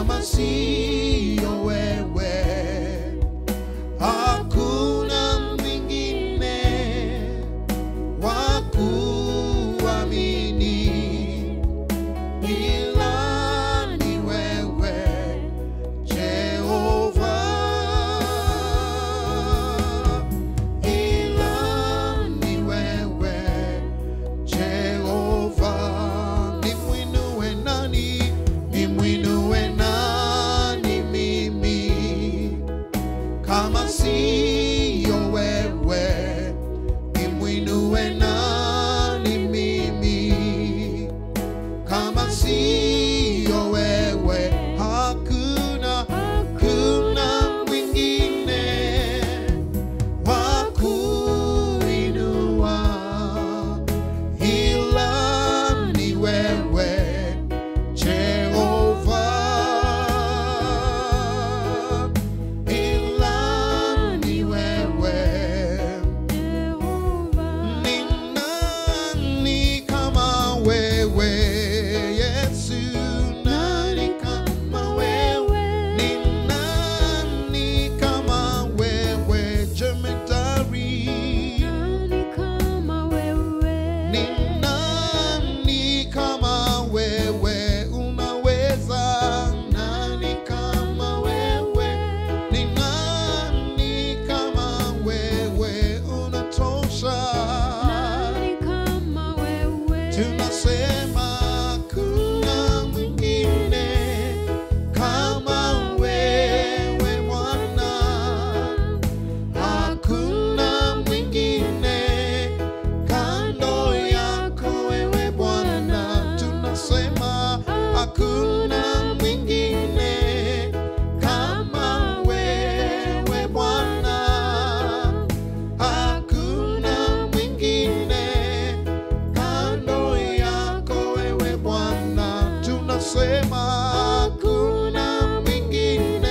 kama siyo wewe hakuna mwingine wa kuamini ila ni wewe Jehova, ila ni wewe Jehova. Nimwinue nani? Nimwinue nani mimi kama siyo wewe? Nimwinue nani mimi kama siyo wewe? Hakuna, hakuna mwingine wa kuinua ila ni wewe Jehova, ila ni wewe ni nani kama wewe Yesu? Nani kama wewe? Ni nani kama wewe Jemedari? Ni nani kama wewe unaweza? Nani kama wewe? Ni nani kama wewe unatosha? Tunasema kuna mwingine kama wewe Bwana, hakuna mwingine kando yako wewe Bwana. Tunasema hakuna mwingine kama wewe Bwana, hakuna mwingine kando yako wewe Bwana, tunasema hakuna mwingine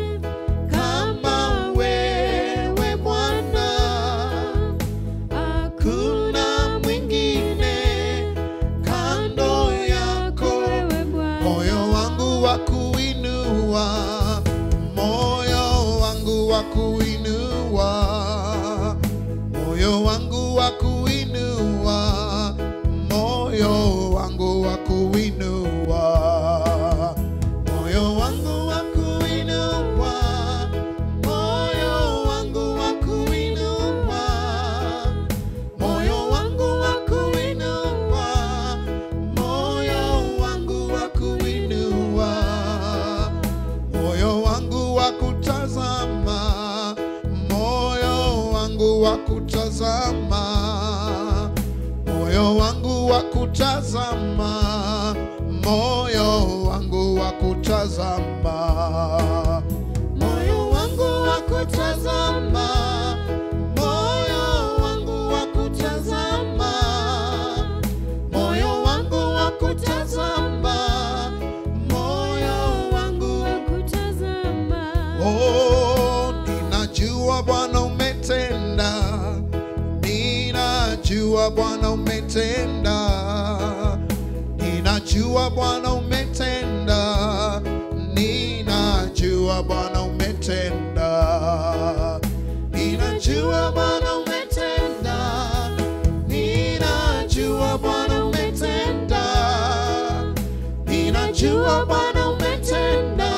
kama wewe Bwana, hakuna mwingine kando yako. Moyo wangu wa kuinua, moyo wangu wa kuinua, moyo wangu wa kuinua, moyo wangu wa kuinua, moyo wangu wa kuinua, moyo wangu wa kuinua, moyo wangu wa kuinua, moyo wangu wa kuinua, moyo wangu wa kutazama, moyo wangu wa kutazama, moyo wangu wa kutazama, moyo wangu wa kutazama, moyo wangu wa kutazama, moyo wangu wa kutazama, moyo wangu wa kutazama, moyo wangu Oh, ninajua Bwana umetenda, ninajua Bwana umetenda, ninajua Bwana umetenda, ninajua Bwana umetenda, ninajua Bwana umetenda, ninajua Bwana umetenda, ninajua Bwana umetenda,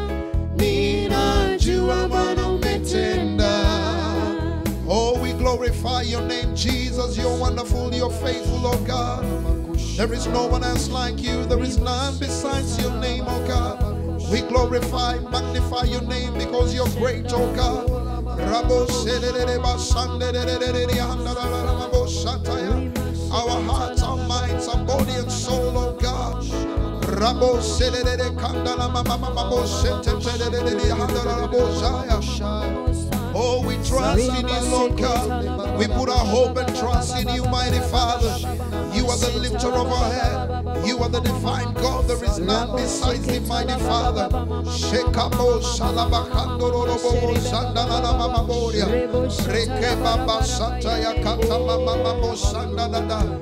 ninajua Bwana umetenda. Oh, we glorify your name, Jesus. You're wonderful, you're faithful, oh God. There is no one else like you, there is none besides your name, oh God. We glorify, magnify your name because you're great, oh God. Rabo selelele basandelelelele handalalala mabo shataya. Our hearts, our minds, our body and soul, oh God. Rabo selelele kandala mama mama bo shetelelele handala bo shaya. Oh, we trust in you, Lord God. We put our hope and trust in you, mighty Father. You are the lifter of our head. You are the divine God. There is none besides the mighty Father. Shekabo shalabakandororobo sandalala mamaboria. Reke baba sataya kata mama mamo sandalada.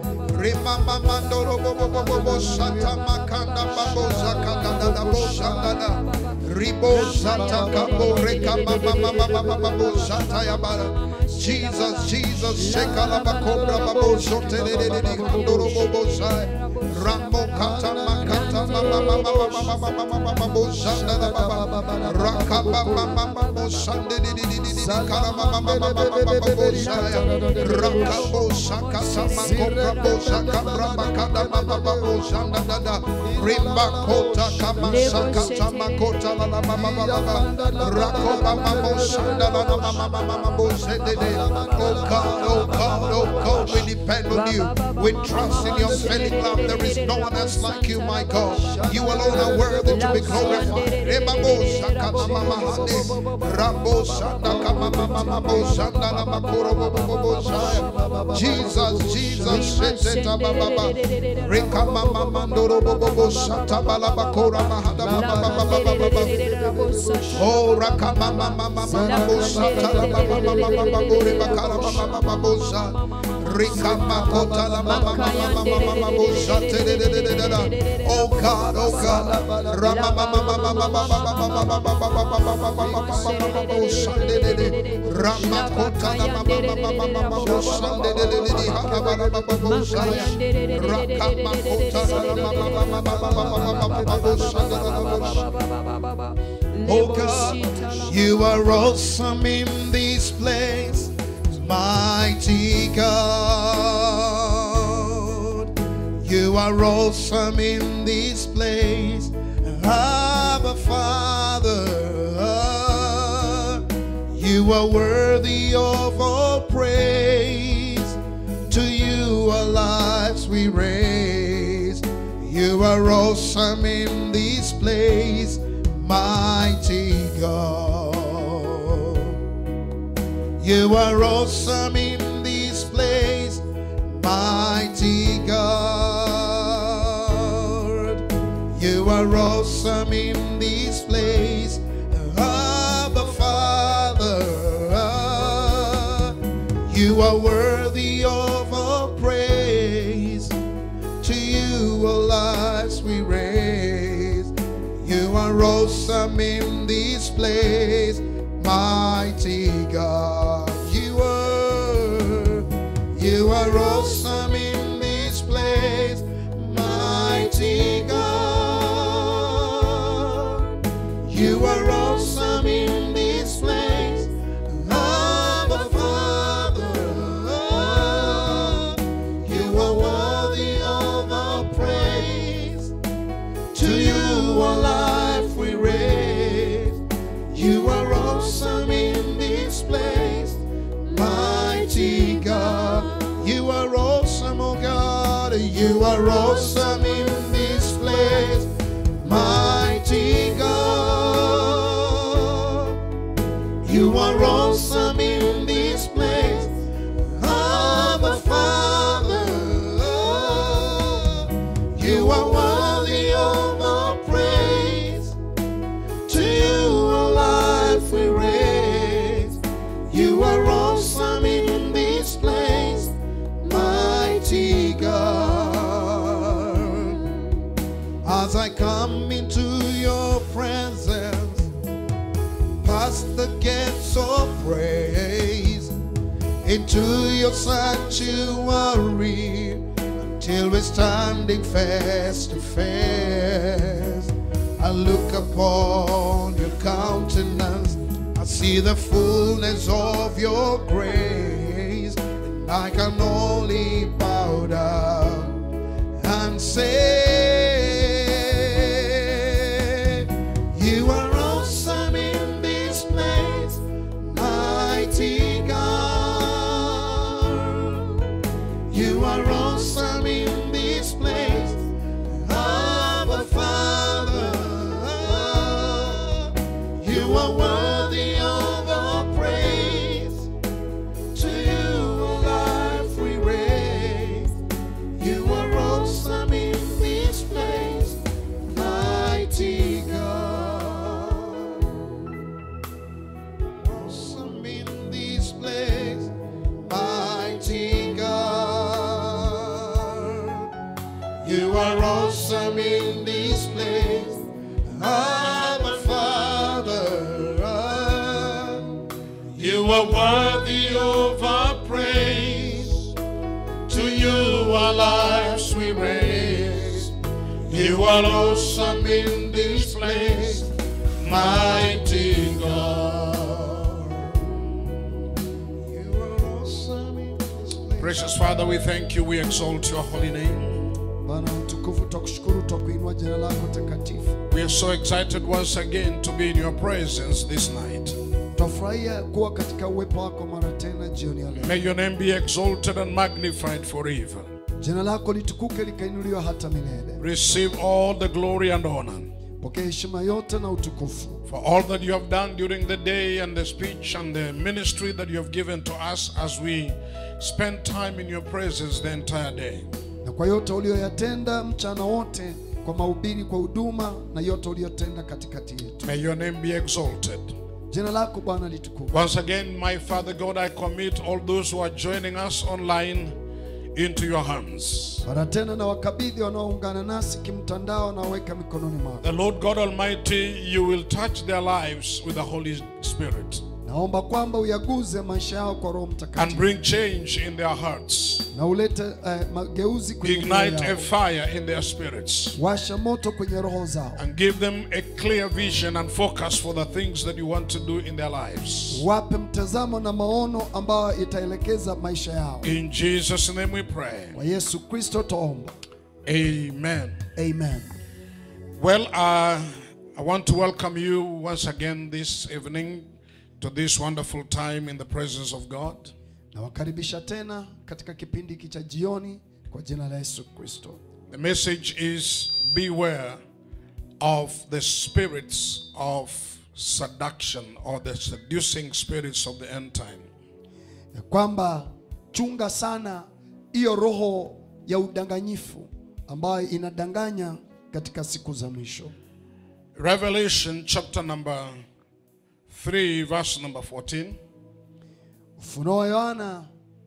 Rimama mandoro bobo bobo bo shata makanda babo zakada da da bo shanda da. Ribo zata kabo reka mama mama mama babo zata ya bara. Jesus, Jesus, shekala bakobra babo zote de de de de kandoro bobo sai. Rambo kata makata mama mama mama mama mama babo zanda da baba. Raka mama mama babo sande de de de de de kala mama mama mama babo sai. Raka bo sakata makobra bo sakabra makada mama babo zanda da da. Rimba kota kama sakata makota la la mama mama mama. Rako mama bo sanda la la mama mama mama bo zede de. Oh God, oh God, oh God, we depend on you. We trust in your failing love. There is no one else like you, my God. You alone are worthy to be glorified. Remabo sakama mama hande. Rambo sanda kama mama mama sanda la makoro bo bo bo bo shaya. Jesus, Jesus, shete taba baba. Reka mama mandoro bo bo bo shata bala bakora mahada baba baba baba baba. Oh, raka mama mama mama bo shata la baba baba baba bore bakara baba baba bo sha. Rika makota la mama mama mama mama bo shate de de de de de da. Oh God, oh God. Rama mama mama mama mama mama mama mama mama mama mama bo shande de de. Rama kota la mama mama mama mama bo shande de de de de. Hana baba baba bo shaya. Raka makota la mama mama mama mama mama mama bo shande de de de. Oh God, you are awesome in this place, mighty God. You are awesome in this place, Abba Father. You are worthy of all praise. To you our lives we raise. You are awesome in this place, mighty God. You are awesome in this place, mighty God. You are awesome in this place, Abba Father. You are worthy of all praise. To you our lives we raise. You are awesome in this place, mighty God. You are, you are awesome in this place, mighty God. You are awesome in this place, Abba Father. You are worthy of our praise. To you our life we raise. You are awesome in this place, mighty God. You are awesome, oh God. You are awesome in this place, mighty God. You are awesome in this place, Abba Father. You are worthy of our praise. To you our life we raise. You are awesome in this place, mighty God. As I come into your presence, past the gates of praise, into your sanctuary, until we're standing face to face. I look upon your countenance, I see the fullness of your grace, and I can only bow down and say, You are awesome in this place, mighty God. You are awesome in this place, Abba Father. You are worthy of our praise. To you our life we raise. You are awesome in this place, mighty God. Awesome in this place, mighty God. are worthy of our praise. To you our lives we raise. You are awesome in this place, mighty God. You are awesome in this place. Precious Father, we thank you. We exalt your holy name. Bwana mtukufu, twakushukuru, twakuinua jina lako takatifu. We are so excited once again to be in your presence this night. Twafurahia kuwa katika uwepo wako mara tena jioni ya leo. May your name be exalted and magnified forever. Jina lako litukuke likainuliwa hata milele. Receive all the glory and honor Pokea heshima yote na utukufu for all that you have done during the day and the speech and the ministry that you have given to us as we spend time in your presence the entire day. na kwa yote uliyoyatenda mchana wote, kwa mahubiri, kwa huduma na yote uliyotenda katikati yetu. May your name be exalted. Jina lako Bwana litukuke. Once again, my Father God, I commit all those who are joining us online into your hands. Mara tena na wakabidhi wanaoungana nasi kimtandao na waweka mikononi mwako. The Lord God Almighty, you will touch their lives with the Holy Spirit Naomba kwamba uyaguze maisha yao kwa Roho and Mtakatifu bring change in their hearts. na ulete eh, mageuzi kwenye mioyo Ignite a yao. fire in their spirits Washa moto kwenye roho zao, and give them a clear vision and focus for the things that you want to do in their lives. wape mtazamo na maono ambayo itaelekeza maisha yao. In Jesus' name we pray. Kwa Yesu Kristo tuomba, Amen. amen. Well, uh, I want to welcome you once again this evening to this wonderful time in the presence of God. Nawakaribisha tena katika kipindi hiki cha jioni kwa jina la Yesu Kristo. The message is beware of the spirits of seduction or the seducing spirits of the end time. ya kwamba chunga sana hiyo roho ya udanganyifu ambayo inadanganya katika siku za mwisho. Revelation chapter number 3, verse number 14. Ufunuo wa Yohana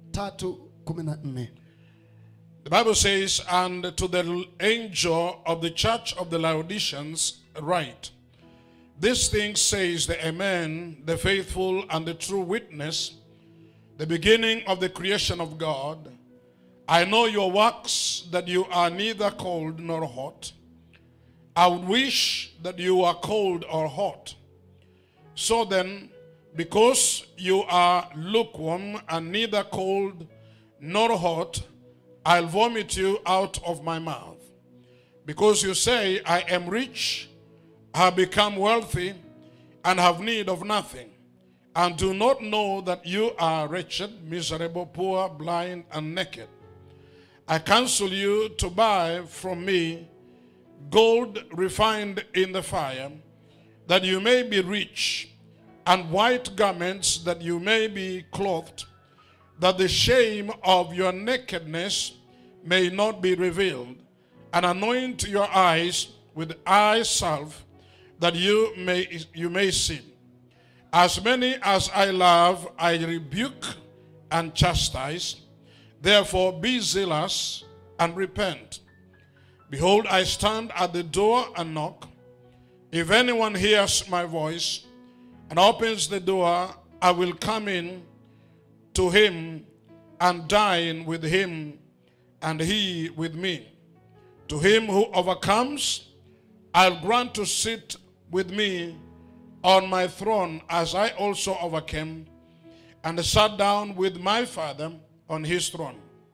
3:14 The Bible says, And to the angel of the church of the Laodiceans write, This thing says the Amen, the faithful and the true witness, the beginning of the creation of God. I know your works, that you are neither cold nor hot. I would wish that you are cold or hot. So then, because you are lukewarm and neither cold nor hot, I'll vomit you out of my mouth. Because you say, I am rich, have become wealthy, and have need of nothing, and do not know that you are wretched, miserable, poor, blind, and naked. I counsel you to buy from me gold refined in the fire, that you may be rich, and white garments that you may be clothed, that the shame of your nakedness may not be revealed, and anoint your eyes with eye salve, that you may you may see. As many as I love, I rebuke and chastise. Therefore, be zealous and repent. Behold, I stand at the door and knock. If anyone hears my voice and opens the door, I will come in to him and dine with him and he with me. To him who overcomes, I'll grant to sit with me on my throne as I also overcame and sat down with my Father on his throne.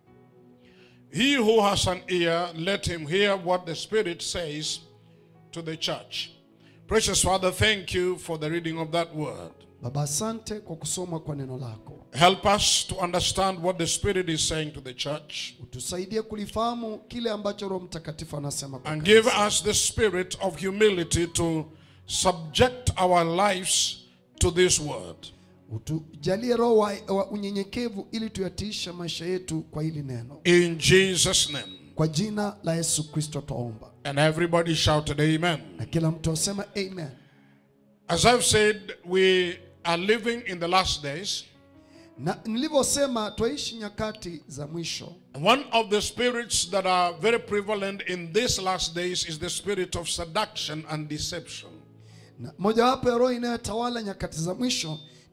He who has an ear, let him hear what the Spirit says to the church. Precious Father, thank you for the reading of that word. Baba, asante kwa kusoma kwa neno lako. Help us to understand what the Spirit is saying to the church Utusaidie kulifahamu kile ambacho Roho Mtakatifu anasema kwa and kanisa. give us the spirit of humility to subject our lives to this word. Utujalie roho wa, wa unyenyekevu ili tuyatiisha maisha yetu kwa hili neno. In Jesus' name. Kwa jina la Yesu Kristo twaomba, And everybody shouted, Amen. na kila mtu asema amen. As I've said, we are living in the last days. Na nilivyosema twaishi nyakati za mwisho, And One of the spirits that are very prevalent in these last days is the spirit of seduction and deception. na mojawapo ya roho inayotawala nyakati za mwisho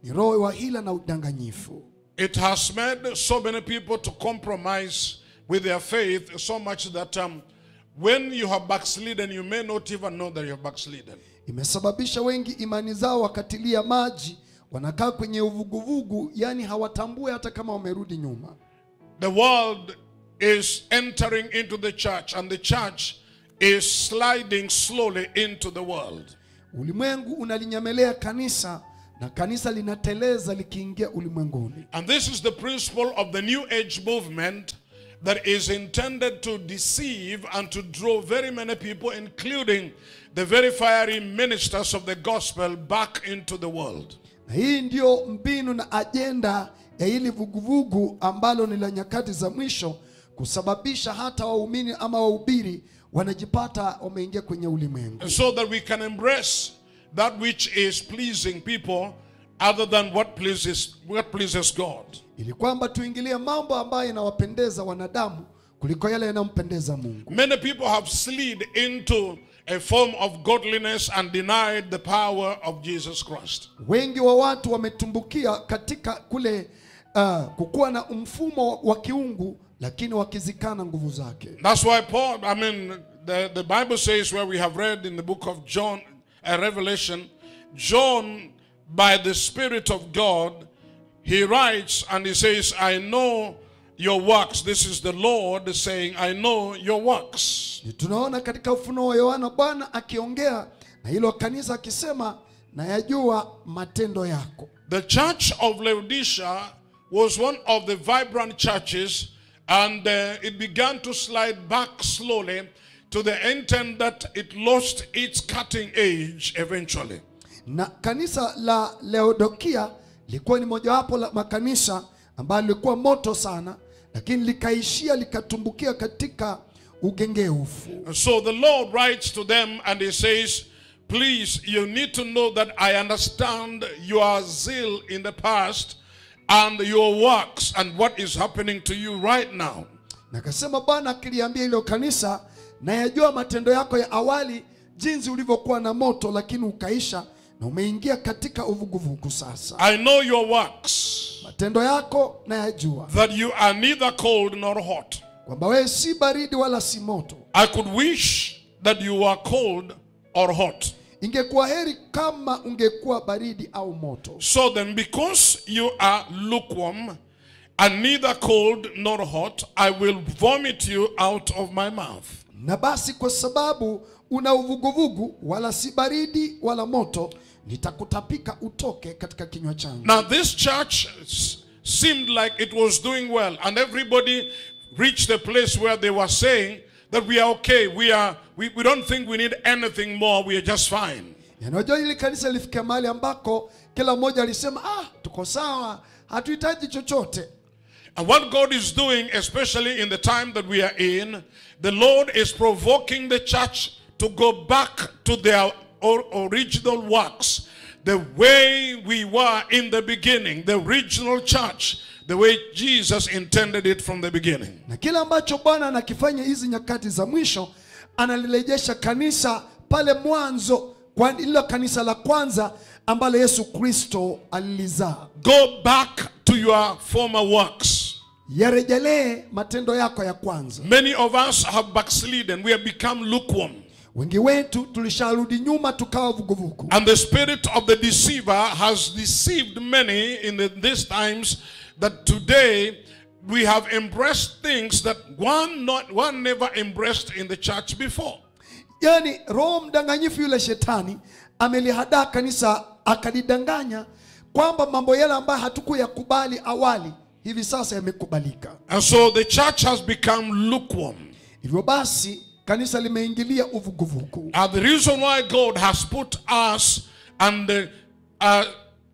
ni roho wa hila na udanganyifu It has made so many people to compromise with their faith so much that um, when you have backslidden, you may not even know that you have backslidden. imesababisha wengi imani zao wakatilia maji wanakaa kwenye uvuguvugu yani hawatambue hata kama wamerudi nyuma The world is entering into the church, and the church is sliding slowly into the world. ulimwengu unalinyemelea kanisa na kanisa linateleza likiingia ulimwenguni And this is the principle of the New Age movement that is intended to deceive and to draw very many people, including the very fiery ministers of the gospel, back into the world. na hii ndiyo mbinu na ajenda ya hili vuguvugu ambalo ni la nyakati za mwisho kusababisha hata waumini ama wahubiri wanajipata wameingia kwenye ulimwengu so that we can embrace that which is pleasing people other than what pleases what pleases God. ili kwamba tuingilie mambo ambayo yanawapendeza wanadamu kuliko yale yanayompendeza Mungu. Many people have slid into a form of godliness and denied the power of Jesus Christ. Wengi wa watu wametumbukia katika kule uh, kukuwa na mfumo wa kiungu, lakini wakizikana nguvu zake. That's why Paul, I mean, the, the Bible says where we have read in the book of John, uh, Revelation, John, by the Spirit of God, he writes and he says, I know your works. This is the Lord saying, I know your works. Ni Tunaona katika ufunuo wa Yohana Bwana akiongea na hilo kanisa akisema, nayajua matendo yako. The church of Laodicea was one of the vibrant churches, and uh, it began to slide back slowly to the intent that it lost its cutting edge eventually. Na kanisa la Laodikia lilikuwa ni mojawapo la makanisa ambayo lilikuwa moto sana, lakini likaishia likatumbukia katika ugengeufu. And so the Lord writes to them and he says, Please, you need to know that I understand your zeal in the past and your works and what is happening to you right now. Na akasema Bwana akiliambia hilo kanisa, nayajua matendo yako ya awali, jinsi ulivyokuwa na moto, lakini ukaisha na umeingia katika uvuguvugu sasa. I know your works, Matendo yako nayajua, that you are neither cold nor hot. kwamba wewe si baridi wala si moto. I could wish that you were cold or hot. Ingekuwa heri kama ungekuwa baridi au moto. So then, because you are lukewarm and neither cold nor hot, I will vomit you out of my mouth. Na basi kwa sababu una uvuguvugu, wala si baridi wala moto, nitakutapika utoke katika kinywa changu. Now, this church s- seemed like it was doing well, and everybody reached the place where they were saying that we are okay, we are we, we don't think we need anything more, we are just fine. Yanajua hili kanisa lilifika mahali ambako kila mmoja alisema ah, tuko sawa, hatuhitaji chochote. And what God is doing, especially in the time that we are in, the Lord is provoking the church to go back to their or- original works, the way we were in the beginning, the original church, the way Jesus intended it from the beginning. Na kile ambacho Bwana anakifanya hizi nyakati za mwisho, analirejesha kanisa pale mwanzo, kwa lilo kanisa la kwanza ambalo Yesu Kristo alilizaa. Go back to your former works. Yarejelee matendo yako ya kwanza. Many of us have backslidden, we have become lukewarm. Wengi wetu tulisharudi nyuma tukawa vuguvugu. And the spirit of the deceiver has deceived many in the, these times that today we have embraced things that one not one never embraced in the church before. Yaani roho mdanganyifu yule shetani amelihadaa kanisa akalidanganya kwamba mambo yale ambayo hatukuyakubali awali hivi sasa yamekubalika. And so the church has become lukewarm. Hivyo basi kanisa limeingilia uvuguvugu. And the reason why God has put us and uh, uh,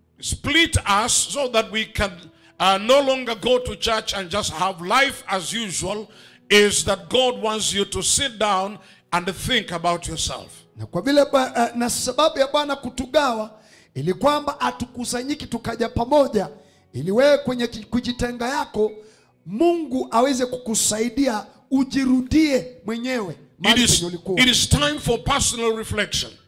split us so that we can uh, no longer go to church and just have life as usual is that God wants you to sit down and think about yourself. Na kwa vile ba, uh, na sababu ya Bwana kutugawa ili kwamba hatukusanyiki tukaja pamoja, ili wewe kwenye ki- kujitenga yako Mungu aweze kukusaidia ujirudie mwenyewe It mahali is, penye ulikuwa. it is time for personal reflection.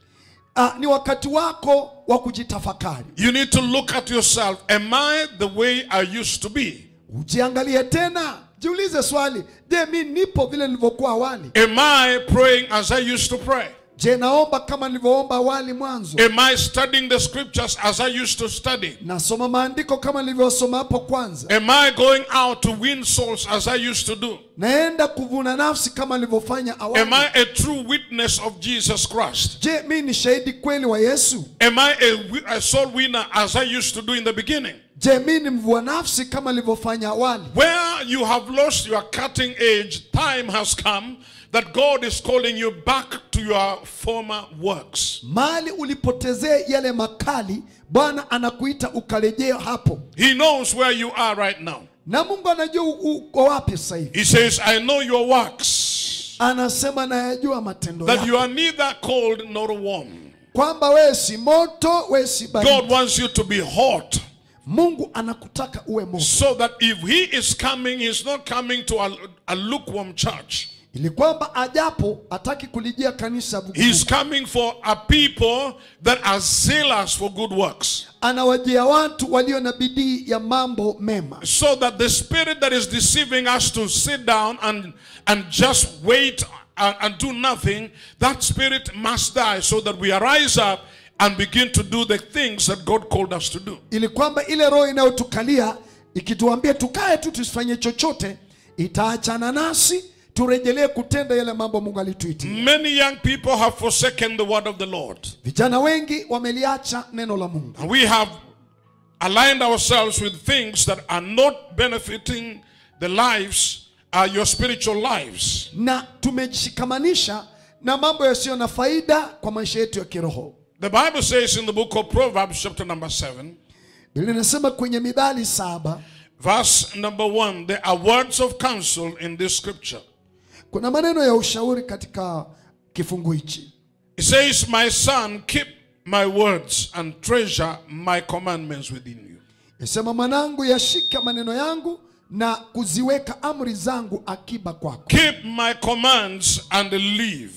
ah, ni wakati wako wa kujitafakari You need to look at yourself. Am I the way I used to be? ujiangalie tena jiulize swali je mi nipo vile nilivyokuwa awali Am I praying as I used to pray? je naomba kama nilivyoomba awali mwanzo Am I studying the scriptures as I used to study? nasoma maandiko kama nilivyosoma hapo kwanza Am I going out to win souls as I used to do? naenda kuvuna nafsi kama nilivyofanya awali Am I a true witness of Jesus Christ? je mi ni shahidi kweli wa yesu Am I a, wi- a soul winner as I used to do in the beginning? je mi ni mvua nafsi kama nilivyofanya awali Where you have lost your cutting edge, time has come that God is calling you back to your former works. mali ulipotezea yale makali bwana anakuita ukarejea hapo He knows where you are right now. na mungu anajua u- uko wapi sasa hivi He says, I know your works, anasema nayajua matendo that yako you are neither cold nor warm. kwamba wewe si moto wewe si baridi God wants you to be hot mungu anakutaka uwe moto so that if He is coming, He's not coming to a, a lukewarm church. ili kwamba ajapo hataki kulijia kanisa vuguvugu. He's coming for a people that are zealous for good works. anawajia watu walio na bidii ya mambo mema So that the spirit that is deceiving us to sit down and, and just wait and, and do nothing, that spirit must die so that we arise up and begin to do the things that God called us to do. ili kwamba ile roho inayotukalia ikituambia tukae tu tusifanye chochote itaachana nasi turejelee kutenda yale mambo mungu alituitia Many young people have forsaken the word of the Lord. vijana wengi wameliacha neno la mungu And we have aligned ourselves with things that are not benefiting the lives, uh, your spiritual lives. na tumejishikamanisha na mambo yasiyo na faida kwa maisha yetu ya kiroho The Bible says in the book of Proverbs, chapter number 7, biblia inasema kwenye midhali saba verse number 1, there are words of counsel in this scripture. kuna maneno ya ushauri katika kifungu hichi It says, My son, keep my words and treasure my commandments within you. isema mwanangu yashika maneno yangu na kuziweka amri zangu akiba kwako Keep my commands and live,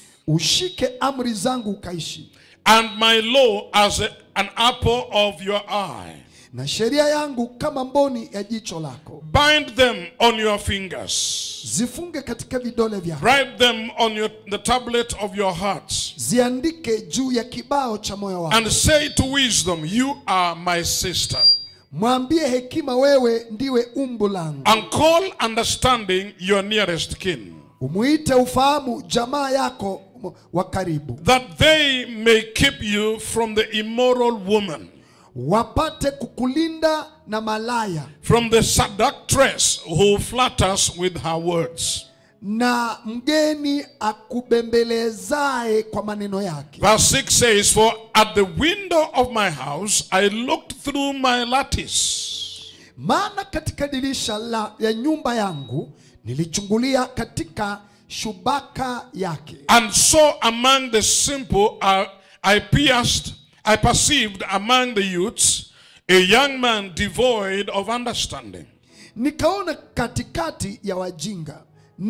ushike amri zangu ukaishi and my law as a- an apple of your eye. na sheria yangu kama mboni ya jicho lako Bind them on your fingers. zifunge katika vidole vyako Write them on your, the tablet of your hearts. ziandike juu ya kibao cha moyo wako And say to wisdom, You are my sister. mwambie hekima wewe ndiwe umbu langu And call understanding your nearest kin, umuite ufahamu jamaa yako m- wa karibu that they may keep you from the immoral woman, wapate kukulinda na malaya from the seductress who flatters with her words. na mgeni akubembelezaye kwa maneno yake Verse 6 says, For at the window of my house I looked through my lattice. maana katika dirisha la, ya nyumba yangu nilichungulia katika shubaka yake and saw among the simple uh, I pierced, I perceived among the youths a young man devoid of understanding. nikaona katikati ya wajinga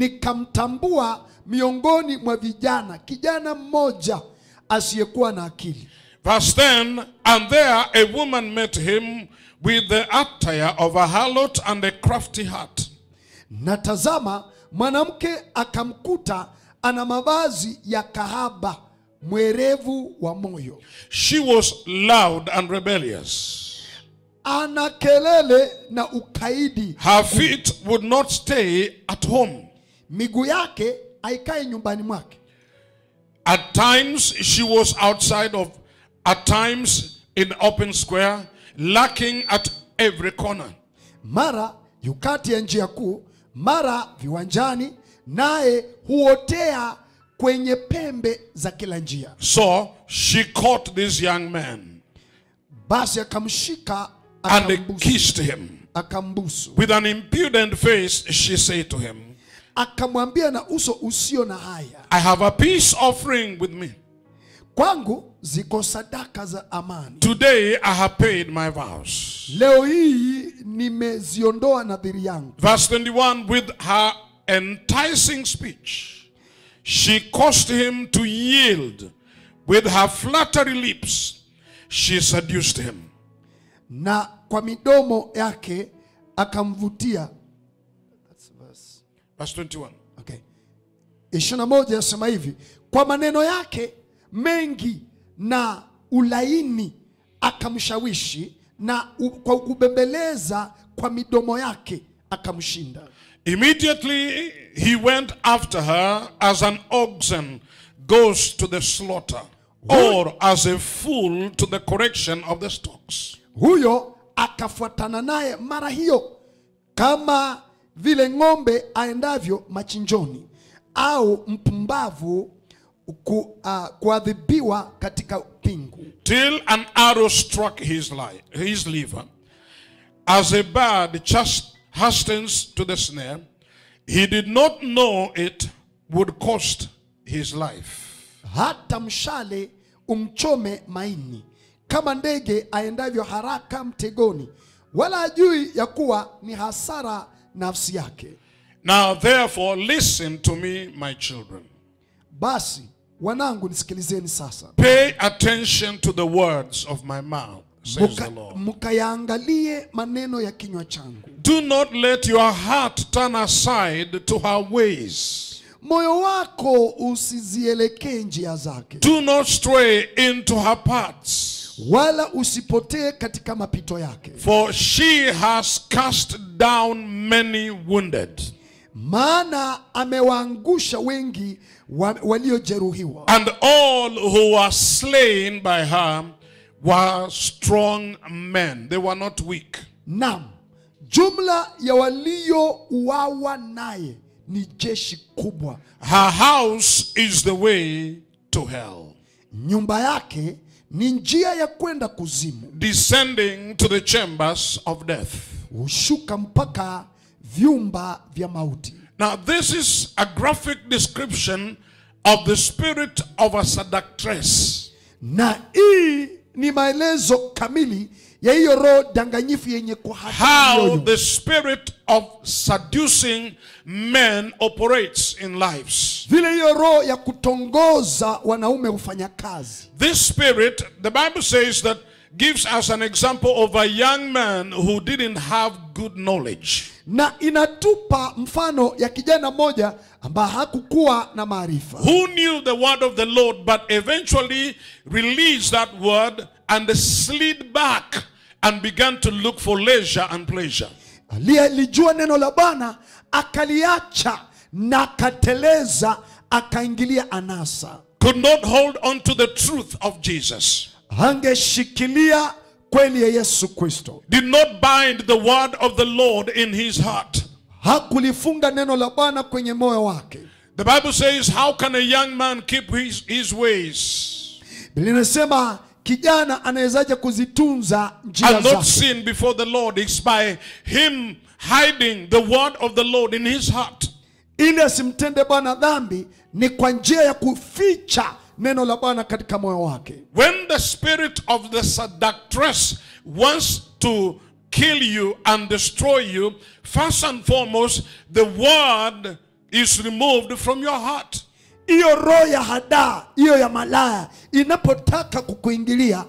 nikamtambua miongoni mwa vijana kijana mmoja asiyekuwa na akili Verse 10 And there a woman met him with the attire of a harlot and a crafty heart. na tazama mwanamke akamkuta ana mavazi ya kahaba mwerevu wa moyo She was loud and rebellious. ana kelele na ukaidi Her feet would not stay at home. miguu yake haikae nyumbani mwake At times she was outside of, at times in open square, lacking at every corner. mara yukati ya njia kuu mara viwanjani naye huotea kwenye pembe za kila njia So she caught this young man basi akamshika and akambusu, kissed him. akambusu With an impudent face, she said to him, akamwambia na uso usio na haya I have a peace offering with me. kwangu ziko sadaka za amani Today I have paid my vows. leo hii nimeziondoa nadhiri yangu Verse 21 With her enticing speech, she caused him to yield With her flattery lips, she seduced him. na kwa midomo yake akamvutia. That's verse. Verse 21. Okay. ishirini na moja yasema hivi, kwa maneno yake mengi na ulaini akamshawishi, na u, kwa kubembeleza kwa midomo yake akamshinda. Immediately he went after her as an oxen goes to the slaughter, or as a fool to the correction of the stocks. Huyo akafuatana naye mara hiyo, kama vile ng'ombe aendavyo machinjoni, au mpumbavu ku, uh, kuadhibiwa katika pingu. till an arrow struck his, li- his liver. As a bird just hastens to the snare, he did not know it would cost his life. hata mshale umchome maini, kama ndege aendavyo haraka mtegoni, wala ajui ya kuwa ni hasara nafsi yake. Now, therefore, listen to me, my children. Basi wanangu, nisikilizeni sasa, Pay attention to the words of my mouth, says the Muka- Lord. mkayaangalie maneno ya kinywa changu. Do not let your heart turn aside to her ways. Moyo wako usizielekee njia zake, Do not stray into her paths. wala usipotee katika mapito yake, For she has cast down many wounded, maana amewaangusha wengi wa, waliojeruhiwa. and all who were slain by her were strong men. They were not weak. Naam, jumla ya waliouawa naye ni jeshi kubwa. Her house is the way to hell, Nyumba yake ni njia ya kwenda kuzimu, descending to the chambers of death. hushuka mpaka vyumba vya mauti. Now, this is a graphic description of the spirit of a seductress. Na hii ni maelezo kamili ya hiyo roho danganyifu yenye kuhata How mioyo. the spirit of seducing men operates in lives. vile hiyo roho ya kutongoza wanaume hufanya kazi. This spirit, the Bible says that gives us an example of a young man who didn't have good knowledge. na inatupa mfano ya kijana mmoja ambaye hakukuwa na maarifa Who knew the word of the Lord but eventually released that word and slid back and began to look for leisure and pleasure. aliyelijua neno la Bwana akaliacha na akateleza akaingilia anasa, Could not hold on to the truth of Jesus. hangeshikilia kweli ya Yesu Kristo, Did not bind the word of the Lord in his heart. hakulifunga neno la Bwana kwenye moyo wake. The Bible says, How can a young man keep his, his ways Biblia inasema kijana anawezaje kuzitunza njia and not zake sin before the Lord? It's by him hiding the word of the Lord in his heart. ili asimtende Bwana dhambi, ni kwa njia ya kuficha neno la Bwana katika moyo wake. When the spirit of the seductress wants to kill you and destroy you, first and foremost, the word is removed from your heart. Hiyo roho ya hadaa, hiyo ya malaya inapotaka kukuingilia,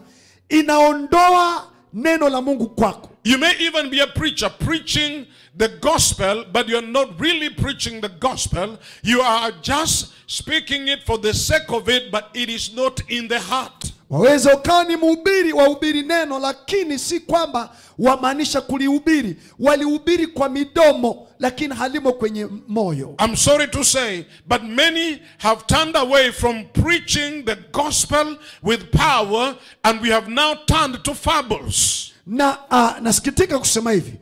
inaondoa neno la Mungu kwako. You may even be a preacher preaching the gospel, but you're not really preaching the gospel. You are just speaking it for the sake of it, but it is not in the heart. Waweza ukawa ni mhubiri wahubiri neno, lakini si kwamba wamaanisha kulihubiri. Walihubiri kwa midomo, lakini halimo kwenye moyo. I'm sorry to say, but many have turned away from preaching the gospel with power, and we have now turned to fables. Na uh, nasikitika kusema hivi,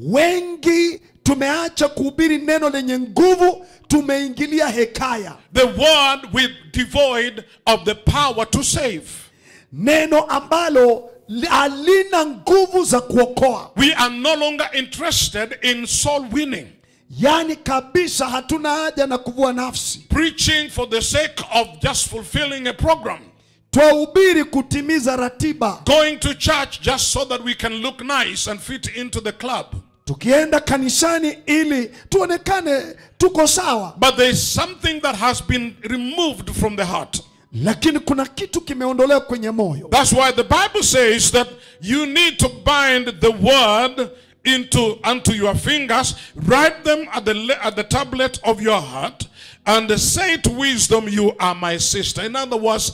wengi tumeacha kuhubiri neno lenye nguvu, tumeingilia hekaya, The word with devoid of the power to save. neno ambalo li- halina nguvu za kuokoa. We are no longer interested in soul winning. Yaani kabisa hatuna haja na kuvua nafsi, preaching for the sake of just fulfilling a program, twahubiri kutimiza ratiba. going to church just so that we can look nice and fit into the club. Tukienda kanisani ili tuonekane tuko sawa, But there is something that has been removed from the heart. lakini kuna kitu kimeondolewa kwenye moyo That's why the Bible says that you need to bind the word into unto your fingers, write them at the le- at the tablet of your heart, and say to wisdom, "You are my sister." In other words,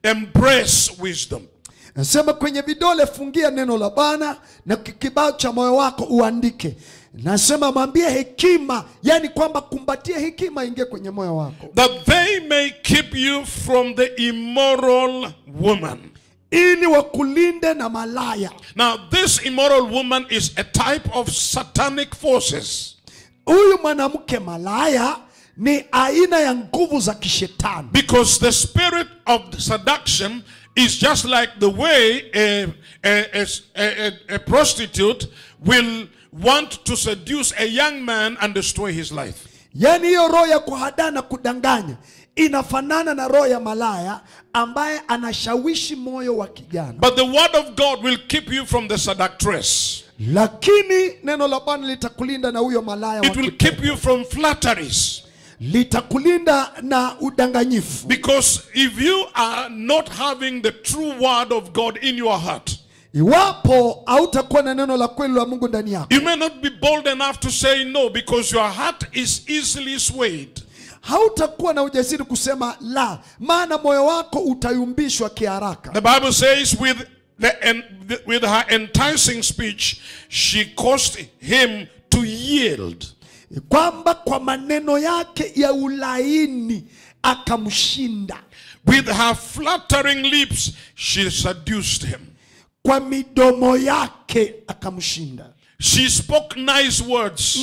embrace wisdom. nasema kwenye vidole fungia neno la bwana na ki- kibao cha moyo wako uandike nasema mwambie hekima yani kwamba kumbatia hekima ingie kwenye moyo wako that they may keep you from the immoral woman. ili wakulinde na malaya Now, this immoral woman is a type of satanic forces huyu mwanamke malaya ni aina ya nguvu za kishetani because the spirit of seduction is just like the way a, a, a, a, a prostitute will want to seduce a young man and destroy his life. yaani hiyo roho ya kuhadaa na kudanganya inafanana na roho ya malaya ambaye anashawishi moyo wa kijana But the word of God will keep you from the seductress. lakini neno la bwana litakulinda na huyo malaya wa It will kipepo. keep you from flatteries. litakulinda na udanganyifu Because if you are not having the true word of God in your heart, iwapo hautakuwa na neno la kweli la mungu ndani yako you may not be bold enough to say no because your heart is easily swayed. hautakuwa na ujasiri kusema la maana moyo wako utayumbishwa kiharaka The Bible says, with, the, en- the- with her enticing speech, she caused him to yield. kwamba kwa maneno yake ya ulaini akamshinda With her flattering lips, she seduced him. kwa midomo yake akamshinda She spoke nice words,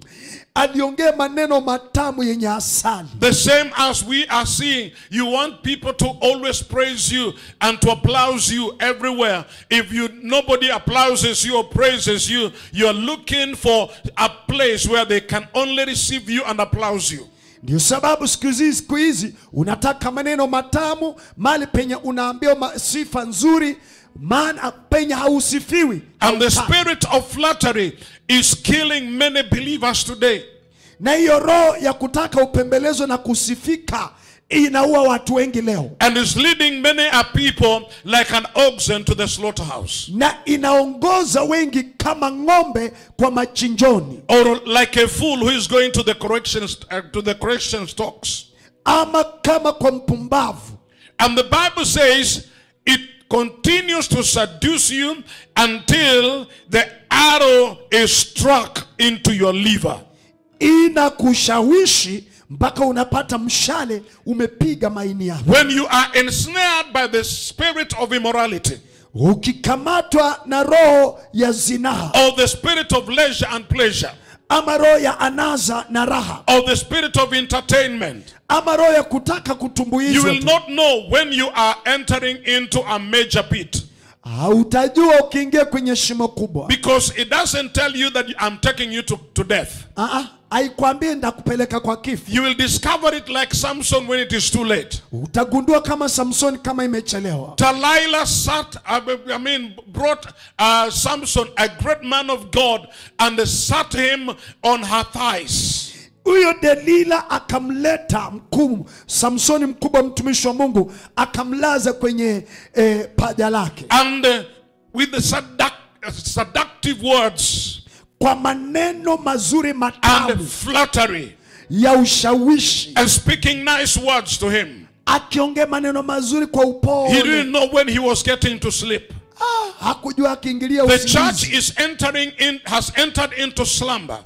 aliongea maneno matamu yenye asali the same as we are seeing. You want people to always praise you and to applause you everywhere. If you nobody applauses you or praises you, you're looking for a place where they can only receive you and applause you. ndio sababu siku hizi siku hizi unataka maneno matamu mali penye unaambiwa ma- sifa nzuri maana penye hausifiwi And the hautaki. spirit of flattery is killing many believers today. na hiyo roho ya kutaka upembelezwe na kusifika inaua watu wengi leo And is leading many a people like an oxen to the slaughterhouse. na inaongoza wengi kama ng'ombe kwa machinjoni Or like a fool who is going to the correction uh, to the correction stocks. ama kama kwa mpumbavu And the Bible says it continues to seduce you until the arrow is struck into your liver. inakushawishi mpaka unapata mshale umepiga maini yako When you are ensnared by the spirit of immorality ukikamatwa na roho ya zinaa or the spirit of leisure and pleasure ama roho ya anaza na raha or the spirit of entertainment, ama roho ya kutaka you kutumbuizwa will tu. not know when you are entering into a major pit hautajua ukiingia kwenye shimo kubwa because it doesn't tell you that I'm taking you to, to death. Ah, ah, haikwambii ndakupeleka kwa kifo You will discover it like Samson when it is too late. utagundua kama samsoni kama imechelewa Delilah sat, I mean, brought uh, Samson, a great man of God, and sat him on her thighs. huyo delila akamleta mkuu samsoni mkubwa mtumishi wa mungu akamlaza kwenye eh, paja lake And uh, with the seduc- seductive words kwa maneno mazuri and matamu flattery, ya ushawishi and speaking nice words to him. akiongea maneno mazuri kwa He upole didn't know when he was getting to sleep. ah, hakujua akiingilia The church usingizi is entering in, has entered into slumber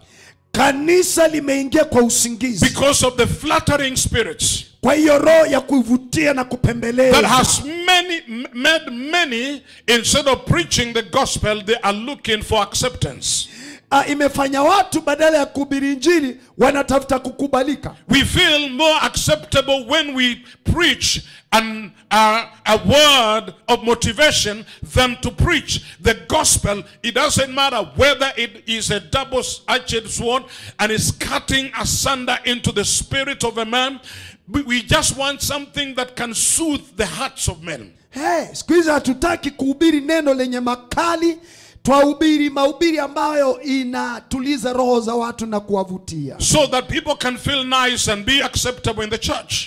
kanisa limeingia kwa usingizi because of the flattering spirits kwa hiyo roho ya kuvutia na that kupembeleza has many m- made many instead of preaching the gospel they are looking for acceptance ah, imefanya watu badala ya kuhubiri injili wanatafuta kukubalika we feel more acceptable when we preach an, uh, a word of motivation than to preach the gospel it doesn't matter whether it is a double-edged sword and is cutting asunder into the spirit of a man we we just want something that can soothe the hearts of men hey, siku hizi hatutaki kuhubiri neno lenye makali twahubiri mahubiri ambayo inatuliza roho za watu na kuwavutia so that people can feel nice and be acceptable in the church.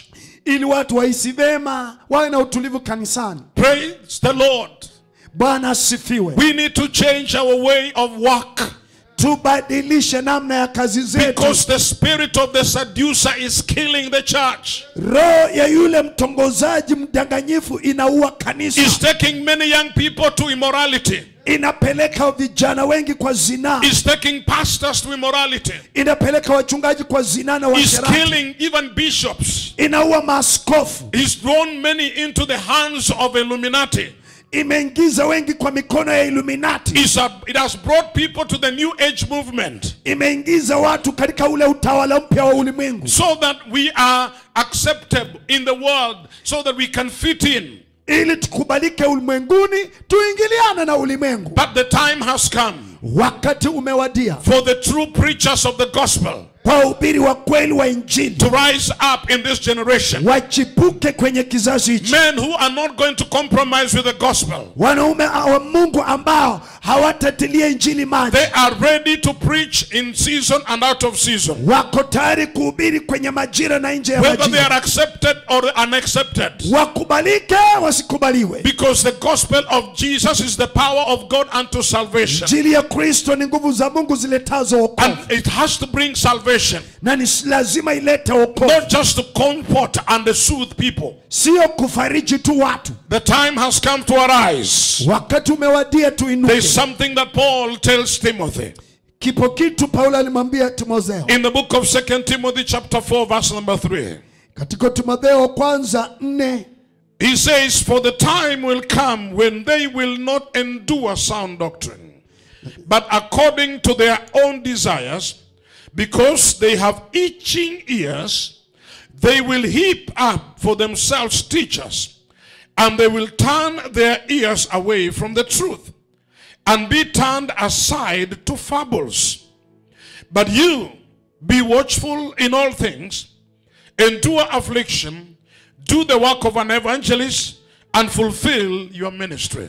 ili watu wahisi vema wawe na utulivu kanisani Praise the Lord. bwana asifiwe We need to change our way of work tubadilishe namna ya kazi zetu because the spirit of the seducer is killing the church. roho ya yule mtongozaji mdanganyifu inaua kanisa Is taking many young people to immorality. inapeleka vijana wengi kwa zinaa Is taking pastors to immorality. inapeleka wachungaji kwa zinaa na Is uasherati killing even bishops. inaua maaskofu He's drawn many into the hands of Illuminati. imeingiza wengi kwa mikono ya iluminati It's a, it has brought people to the new age movement imeingiza watu katika ule utawala mpya wa ulimwengu so that we are acceptable in the world, so that we can fit in. ili tukubalike ulimwenguni tuingiliane na ulimwengu But the time has come wakati umewadia for the true preachers of the gospel kwa wahubiri wa kweli wa injili to rise up in this generation. wachipuke kwenye kizazi hichi Men who are not going to compromise with the gospel. wanaume wa mungu ambao hawatatilia injili maji They are ready to preach in season and out of season. wako tayari kuhubiri kwenye majira na nje ya Whether they majira are accepted or unaccepted. wakubalike wasikubaliwe Because the gospel of Jesus is the power of God unto salvation. injili ya kristo ni nguvu za mungu ziletazo wokovu And it has to bring salvation. na ni lazima ilete wokovu Not just to comfort and soothe people. sio kufariji tu watu The time has come to arise. wakati umewadia tuinuke There's something that Paul tells Timothy. kipo kitu paulo alimwambia timotheo In the book of 2 Timothy chapter 4 verse number 3. katika timotheo kwanza nne He says, For the time will come when they will not endure sound doctrine, but according to their own desires, because they have itching ears, they will heap up for themselves teachers, and they will turn their ears away from the truth, and be turned aside to fables. But you, be watchful in all things, endure affliction, do the work of an evangelist, and fulfill your ministry.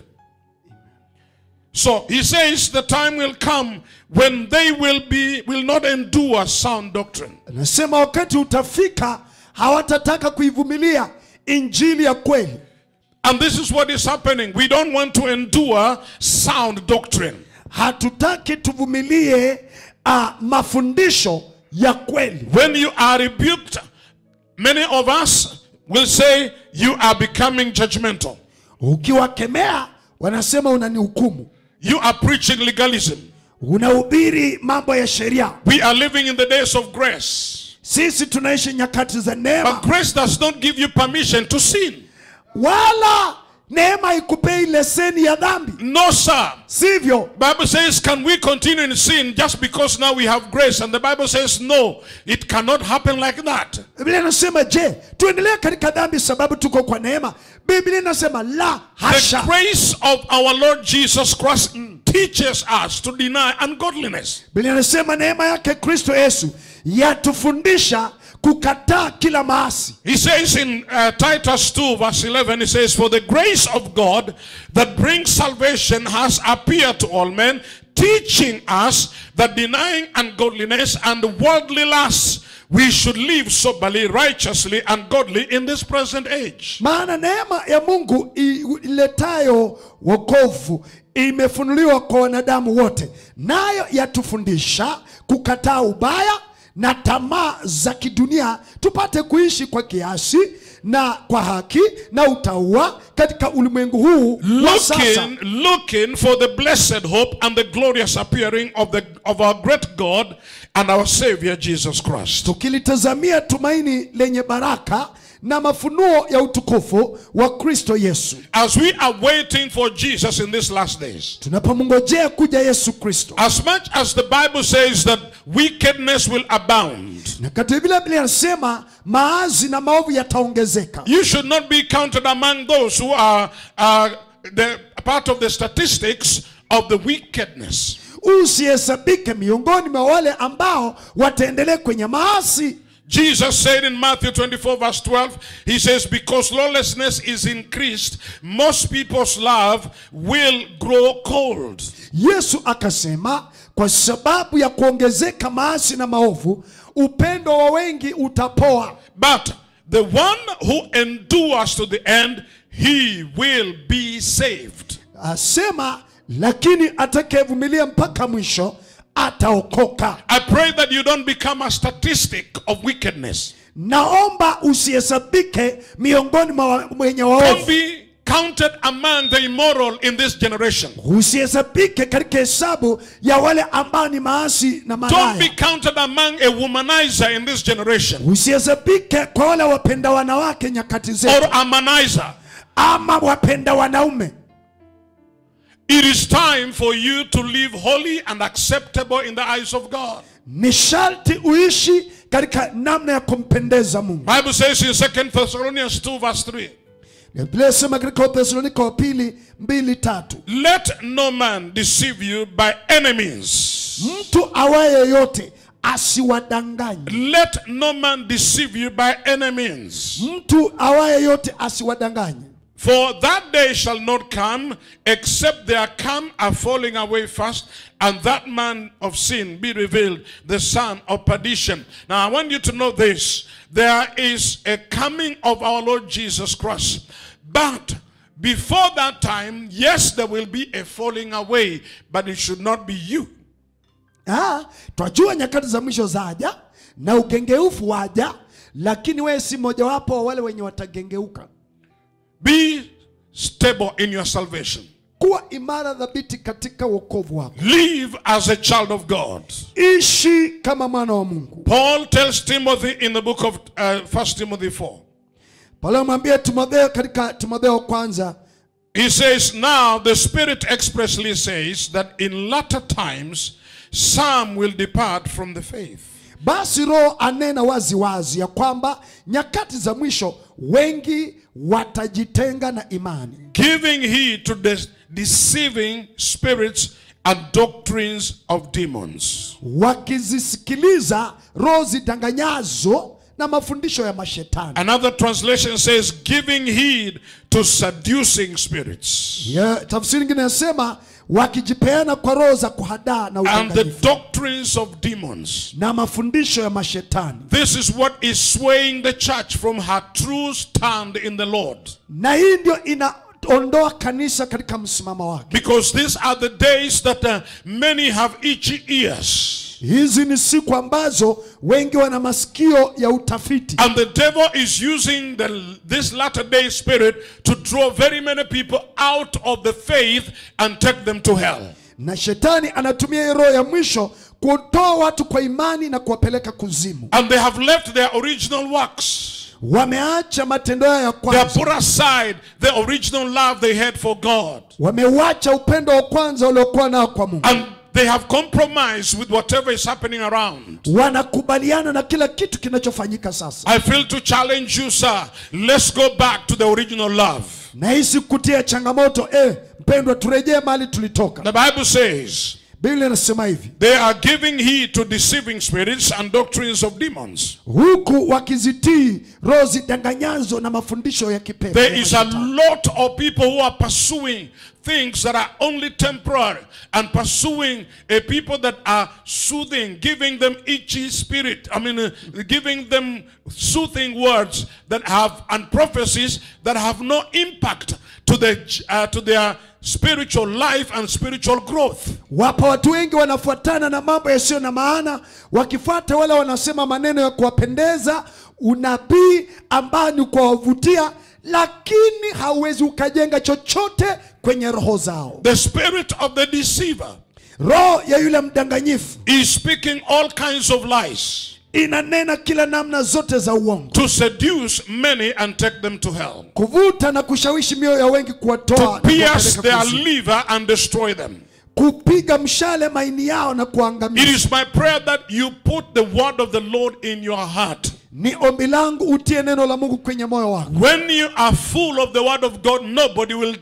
So he says the time will come when they will be will not endure sound doctrine. anasema wakati utafika hawatataka kuivumilia injili ya kweli And this is what is happening. We don't want to endure sound doctrine. hatutaki tuvumilie uh, mafundisho ya kweli When you are rebuked, many of us will say you are becoming judgmental. ukiwakemea wanasema unanihukumu You are preaching legalism. unahubiri mambo ya sheria We are living in the days of grace. sisi tunaishi nyakati za neema But grace does not give you permission to sin. wala neema ikupei leseni ya dhambi No, sir. sivyo Bible says, can we continue in sin just because now we have grace? And the Bible says, no, it cannot happen like that. biblia inasema je tuendelee katika dhambi sababu tuko kwa neema biblia inasema la The hasha grace of our Lord Jesus Christ teaches us to deny ungodliness. biblia inasema neema yake kristo yesu yatufundisha kukataa kila maasi He says in uh, Titus 2, verse 11, he says, For the grace of God that brings salvation has appeared to all men, teaching us that denying ungodliness and worldly lusts, we should live soberly, righteously, and godly in this present age. maana neema ya mungu i- iletayo wokovu imefunuliwa kwa wanadamu wote nayo yatufundisha kukataa ubaya na tamaa za kidunia tupate kuishi kwa kiasi na kwa haki na utaua katika ulimwengu huu wa sasa Looking, looking for the blessed hope and the glorious appearing of, the, of our great God and our Savior Jesus Christ. tukilitazamia tumaini lenye baraka na mafunuo ya utukufu wa kristo yesu As we are waiting for Jesus in these last days, tunapomngojea kuja yesu kristo As much as the Bible says that wickedness will abound, na katika vile biblia inasema maazi na maovu yataongezeka you should not be counted among those who are uh, the part of the statistics of the wickedness. usihesabike miongoni mwa wale ambao wataendelea kwenye maasi Jesus said in Matthew 24, verse 12, He says, Because lawlessness is increased, most people's love will grow cold. yesu akasema kwa sababu ya kuongezeka maasi na maovu upendo wa wengi utapoa But the one who endures to the end, he will be saved. asema lakini atakayevumilia mpaka mwisho ataokoka I pray that you don't become a statistic of wickedness. naomba usihesabike miongoni mwa wa- wenye Don't waovu be counted among the immoral in this generation. usihesabike katika hesabu ya wale ambao ni maasi na Don't be malaya counted among a womanizer in this generation usihesabike kwa wale wapenda wanawake nyakati or zetu a manizer. ama wapenda wanaume It is time for you to live holy and acceptable in the eyes of God. ni sharti uishi katika namna ya kumpendeza mungu Bible says in 2 Thessalonians 2 verse 3, biblia inasema katika wathesalonika wa pili mbili tatu Let no man deceive you by enemies. mtu awaye yoyote asiwadanganye Let no man deceive you by enemies. mtu awaye yote asiwadanganye For that day shall not come except there come a falling away first, and that man of sin be revealed, the son of perdition. Now I want you to know this there is a coming of our Lord Jesus Christ. But before that time, yes, there will be a falling away, but it should not be you. Ah, twajua nyakati za mwisho zaja na ugengeufu waja lakini wewe si mojawapo wa wale wenye watagengeuka Be stable in your salvation. kuwa imara dhabiti katika wokovu wako Live as a child of God. ishi kama mwana wa mungu Paul tells Timothy in the book of uh, 1 Timothy 4. paulo amwambia timotheo katika timotheo kwanza He says, Now the Spirit expressly says that in latter times some will depart from the faith, basi roho anena wazi wazi ya kwamba nyakati za mwisho wengi watajitenga na imani giving heed to the deceiving spirits and doctrines of demons. wakizisikiliza roho zidanganyazo na mafundisho ya mashetani Another translation says, giving heed to seducing spirits ya, tafsiri ingine inasema wakijipeana kwa roho za kuhadaa na and the udanganyifu doctrines of demons. na mafundisho ya mashetani This is what is swaying the church from her true stand in the Lord. na hii ndio inaondoa kanisa katika msimamo wake Because these are the days that uh, many have itchy ears. hizi ni siku ambazo wengi wana masikio ya utafiti And the devil is using the, this latter day spirit to draw very many people out of the faith and take them to hell. na shetani anatumia hii roho ya mwisho kutoa watu kwa imani na kuwapeleka kuzimu And they have left their original works. wameacha matendo yao ya They have kwanza put aside the original love they had for God. wameuacha upendo wa kwanza waliokuwa nao kwa mungu And they have compromised with whatever is happening around. wanakubaliana na kila kitu kinachofanyika sasa I feel to challenge you, sir. Let's go back to the original love. nahisi kutia changamoto eh, mpendwa turejee mahali tulitoka The Bible says biblia inasema hivi they are giving heed to deceiving spirits and doctrines of demons. huku wakizitii roho zidanganyazo na mafundisho ya kipepo There is a lot of people who are pursuing things that are only temporary and pursuing a people that are soothing, giving them itchy spirit. I mean, uh, giving them soothing words that have and prophecies that have no impact to the uh, to their spiritual life and spiritual growth. wapo watu wengi wanafuatana na mambo yasiyo na maana wakifuata wale wanasema maneno ya kuwapendeza unabii ambao ni kuwavutia lakini hauwezi ukajenga chochote kwenye roho zao The spirit of the deceiver roho ya yule mdanganyifu is speaking all kinds of lies inanena kila namna zote za uongo to seduce many and take them to hell. kuvuta na kushawishi mioyo ya wengi kuwatoa to na pierce kuwapeleka their kuzimu. liver and destroy them. kupiga mshale maini yao na It kuangamiza is my prayer that you put the word of the Lord in your heart. ni ombi langu utie neno la mungu kwenye moyo wako When you are full of the word of God, nobody will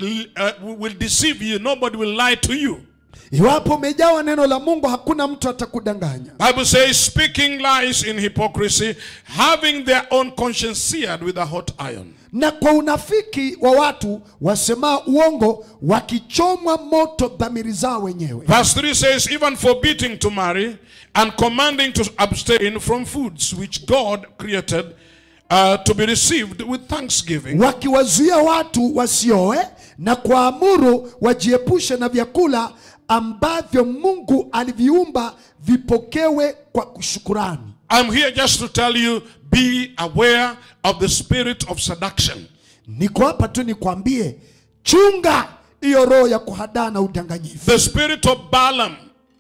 uh, will deceive you. Nobody will lie to you. iwapo umejawa neno la mungu hakuna mtu atakudanganya Bible says, speaking lies in hypocrisy, having their own conscience seared with a hot iron. na kwa unafiki wa watu wasemaa uongo wakichomwa moto dhamiri zao wenyewe Verse 3 says, even forbidding to marry and commanding to abstain from foods which God created uh, to be received with thanksgiving. wakiwazuia watu wasioe na kuamuru wajiepushe na vyakula ambavyo Mungu aliviumba vipokewe kwa shukurani. I'm here just to tell you be aware of the spirit of seduction. Niko hapa tu nikwambie, chunga hiyo roho ya kuhadaa na udanganyifu, The spirit of Balaam,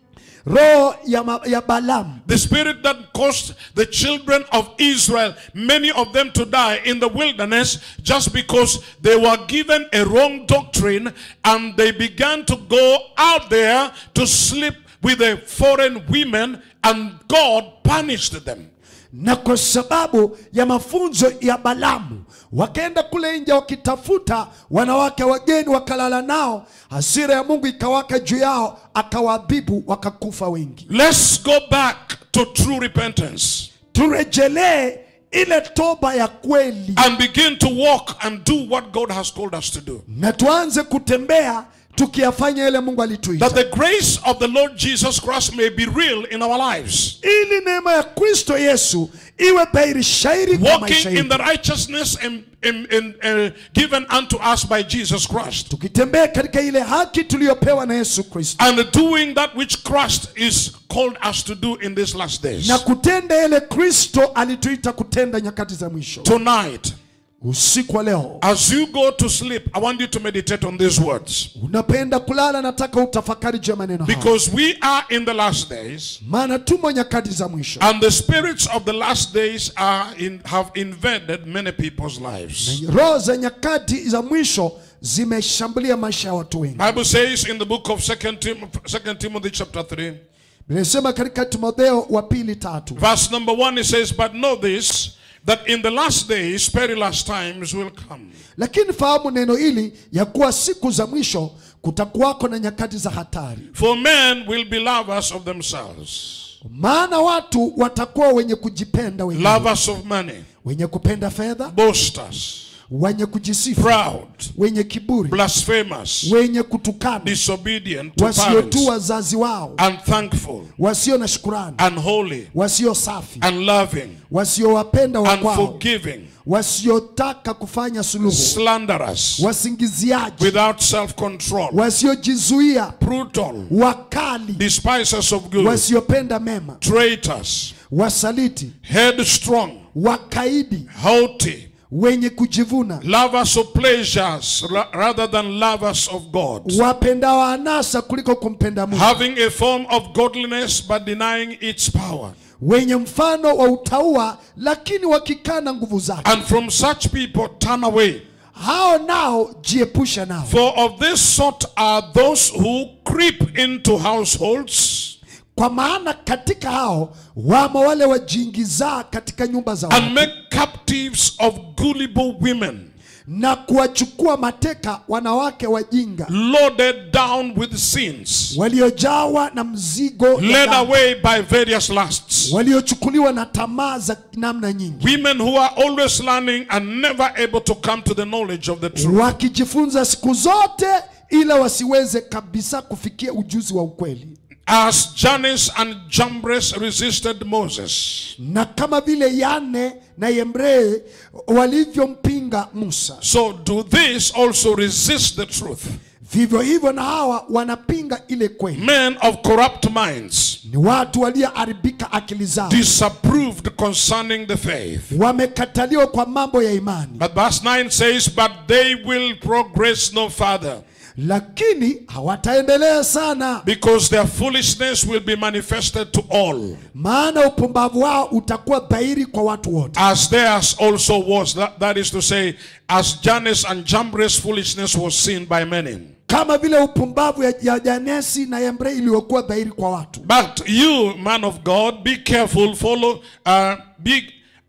roho ya, ma, ya Balamu, the spirit that caused the children of Israel, many of them to die in the wilderness just because they were given a wrong doctrine and they began to go out there to sleep with the foreign women and God punished them. na kwa sababu ya mafunzo ya Balamu wakaenda kule nje wakitafuta wanawake wageni, wakalala nao, hasira ya Mungu ikawaka juu yao, akawaadhibu, wakakufa wengi. Let's go back to true repentance Turejelee ile toba ya kweli and begin to walk and do what God has called us to do. na tuanze kutembea tukiyafanya ile Mungu That alituita, the grace of the Lord Jesus Christ may be real in our lives. ili neema ya Kristo Yesu iwe dhahiri shairi kwa maisha Walking in yetu, the righteousness in, in, in, uh, given unto us by Jesus Christ. tukitembea katika ile haki tuliyopewa na Yesu Kristo And doing that which Christ is called us to do in these last days. na kutenda ile Kristo alituita kutenda nyakati za mwisho. Tonight, Usiku wa leo as you go to sleep, I want you to meditate on these words. unapenda kulala, nataka utafakari juu ya maneno haya, Because we are in the last days. maana tumo nyakati za mwisho, And the spirits of the last days are in, have invaded many people's lives. roho za nyakati za mwisho zimeshambulia maisha ya watu wengi. Bible says in the book of Second Tim, 2 Timothy chapter 3, Nimesema katika Timotheo wa pili tatu verse number 1, it says, But know this, that in the last days perilous times will come. lakini fahamu neno hili ya kuwa siku za mwisho kutakuwako na nyakati za hatari, For men will be lovers of themselves, maana watu watakuwa wenye kujipenda wenyewe, lovers of money, wenye kupenda fedha, boasters, wenye kujisifu, proud, wenye kiburi, blasphemous, wenye kutukana, disobedient to wasiotuu parents, wazazi wao, unthankful, wasio na shukurani, unholy, wasio safi, unloving, wasiowapenda wakwao, unforgiving, wasiotaka kufanya suluhu, slanderous, wasingiziaji, without self control, wasiojizuia, brutal, wakali, despisers of good, wasiopenda mema, traitors, wasaliti, headstrong, wakaidi, haughty, wenye kujivuna, lovers of pleasures ra- rather than lovers of God, wapendao anasa kuliko kumpenda Mungu, having a form of godliness but denying its power. wenye mfano wa utaua lakini wakikana nguvu zake. And from such people turn away. Hao nao jiepusha nao, For of this sort are those who creep into households kwa maana katika hao wamo wale wajiingizaa katika nyumba za watu and make captives of gullible women, na kuwachukua mateka wanawake wajinga loaded down with sins, waliojawa na mzigo ya led dhambi, away by various lusts. waliochukuliwa na tamaa za namna nyingi, Women who are always learning and never able to come to the knowledge of the truth. wakijifunza siku zote ila wasiweze kabisa kufikia ujuzi wa ukweli. As Jannes and Jambres resisted Moses, Na kama vile Yane na Yembre walivyompinga Musa, so do these also resist the truth. vivyo hivyo na hawa wanapinga ile kweli. Men of corrupt minds, Ni watu walioharibika akili zao, disapproved concerning the faith. wamekataliwa kwa mambo ya imani, But verse 9 says, But they will progress no further, lakini hawataendelea sana, because their foolishness will be manifested to all, maana upumbavu wao utakuwa dhahiri kwa watu wote, as theirs also was. That, that is to say, as Jannes and Jambres' foolishness was seen by many. kama vile upumbavu ya, ya Janesi na Yembre iliyokuwa dhahiri kwa watu. But you, man of God, be careful, follow, uh, be,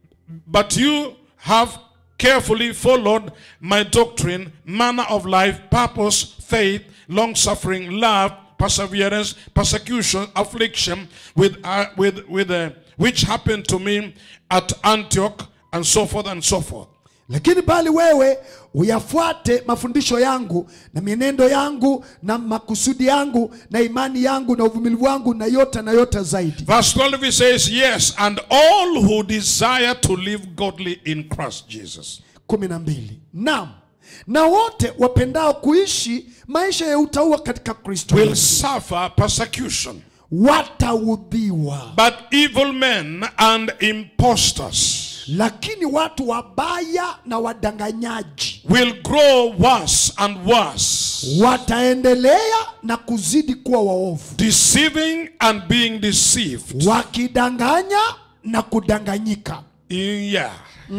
but you have carefully followed my doctrine, manner of life, purpose, faith, long suffering, love, perseverance, persecution, affliction, with, uh, with, with, uh, which happened to me at Antioch, and so forth and so forth. lakini bali wewe uyafuate mafundisho yangu na mienendo yangu na makusudi yangu na imani yangu na uvumilivu wangu na yote na yote zaidi Verse 12 it says, Yes, and all who desire to live godly in Christ Jesus. kumi na mbili naam na wote wapendao kuishi maisha ya utaua katika kristo will Yesu, suffer persecution. wataudhiwa But evil men and impostors lakini watu wabaya na wadanganyaji will grow worse and worse, wataendelea na kuzidi kuwa waovu deceiving and being deceived. wakidanganya na kudanganyika Yeah.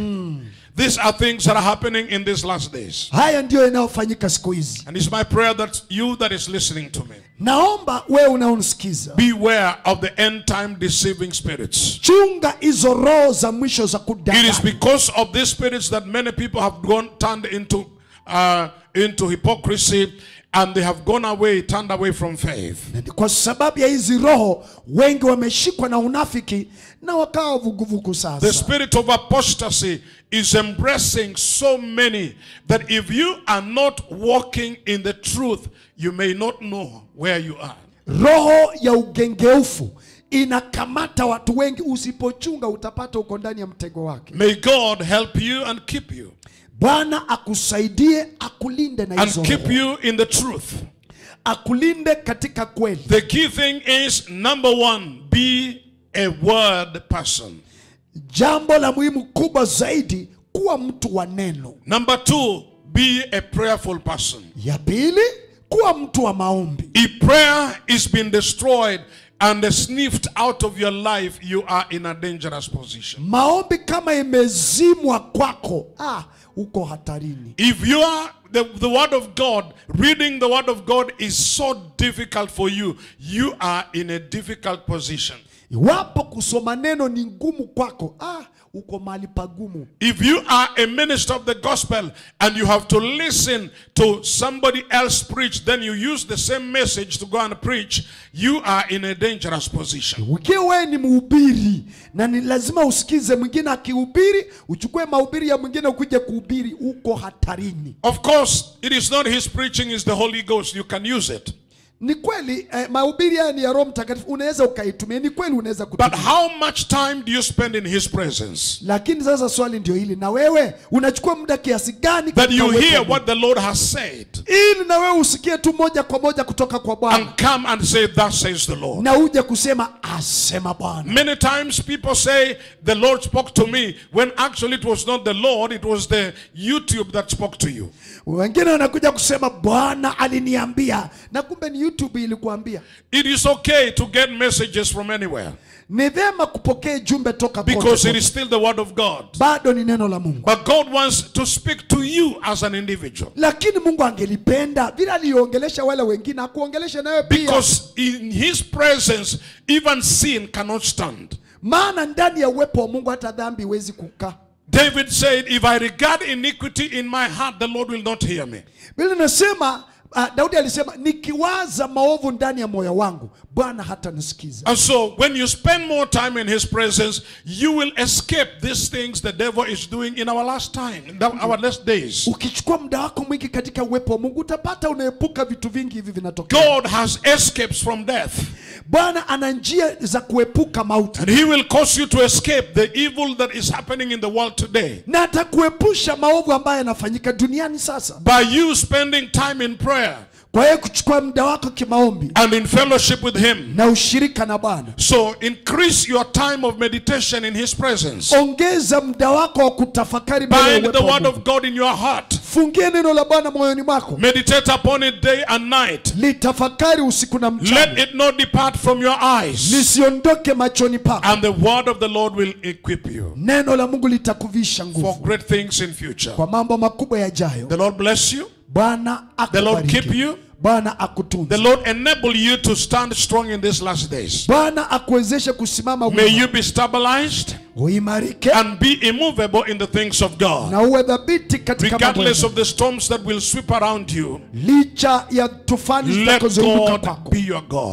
These are things that are happening in these last days. haya ndiyo yanayofanyika siku hizi And it's my prayer that you that is listening to me, naomba wewe unaonisikiza beware of the end time deceiving spirits. chunga hizo roho za mwisho za It is kudanganya because of these spirits that many people have gone turned into uh, into hypocrisy and they have gone away, turned away from faith. Na ni kwa sababu ya hizi roho wengi wameshikwa na unafiki na wakawa vuguvugu The sasa spirit of apostasy is embracing so many that if you are not walking in the truth, you may not know where you are. roho ya ugengeufu inakamata watu wengi usipochunga utapata uko ndani ya mtego wake May God help you and keep you bwana akusaidie akulinde na and hizo keep roho. you in the truth. akulinde katika kweli The key thing is number one, be a word person. jambo la muhimu kubwa zaidi kuwa mtu wa neno Number two, be a prayerful person. ya pili kuwa mtu wa maombi If prayer is being destroyed and sniffed out of your life, you are in a dangerous position. maombi kama imezimwa kwako ah, uko hatarini If you are the, the word of God, reading the word of God is so difficult for you, you are in a difficult position. iwapo kusoma neno ni ngumu kwako ah, uko mahali pagumu If you are a minister of the gospel and you have to listen to somebody else preach, then you use the same message to go and preach, you are in a dangerous position. ukiwa wewe ni mhubiri na ni lazima usikize mwingine akihubiri uchukue mahubiri ya mwingine ukuje kuhubiri uko hatarini Of course, it is not his preaching, it's the Holy Ghost. You can use it. ni kweli eh, mahubiri haya ni ya roho mtakatifu unaweza ukaitumia ni kweli unaweza But kutumia how much time do you spend in his presence? lakini sasa swali ndio hili na wewe unachukua muda kiasi gani That katika you uwepo wa hear Mungu? what the Lord has said ili na wewe usikie tu moja kwa moja kutoka kwa bwana and come and say, Thus says the Lord. na uje kusema asema bwana Many times people say the Lord spoke to me when actually it was not the Lord, it was the YouTube that spoke to you. wengine wanakuja kusema bwana aliniambia na kumbe ni youtube ilikuambia It is okay to get messages from anywhere ni vyema kupokea jumbe toka kote because it kote. is still the word of God. bado ni neno la mungu But God wants to speak to you as an individual lakini mungu angelipenda vile aliongelesha wale wengine akuongelesha nawe pia because in his presence, even sin cannot stand. maana ndani ya uwepo wa mungu hata dhambi iwezi kukaa David said, If I regard iniquity in my heart, the Lord will not hear me. vile nasema uh, daudi alisema nikiwaza maovu ndani ya moyo wangu bwana hata nisikiza And so, when you spend more time in His presence, you will escape these things the devil is doing in our last time, in the- our last days. ukichukua muda wako mwingi katika uwepo wa mungu utapata unaepuka vitu vingi hivi vinatokea God has escapes from death, bwana ana njia za kuepuka mauti and He will cause you to escape the evil that is happening in the world today na atakuepusha maovu ambayo yanafanyika duniani sasa by you spending time in prayer kwa hiyo kuchukua muda wako kimaombi and in fellowship with Him. na ushirika na bwana So, increase your time of meditation in His presence. ongeza muda wako wa kutafakari mbele ya Bind the uwepo wa Word Mungu. of God in your heart. fungie neno la bwana moyoni mwako Meditate upon it day and night. litafakari usiku na Let mchana it not depart from your eyes. lisiondoke machoni pako And the word of the Lord will equip you neno la mungu litakuvisha for nguvu great things in future. kwa mambo makubwa yajayo The Lord bless you. bwana The Lord keep akubariki you. bwana The akutunze Lord enable you to stand strong in these last days. bwana akuwezeshe kusimama May wima you be stabilized uimarike and be immovable in the things of God. na uwe dhabiti katika mambo Regardless ya of the storms that will sweep around you, licha ya tufani let zitakazunguka God kwako be your God.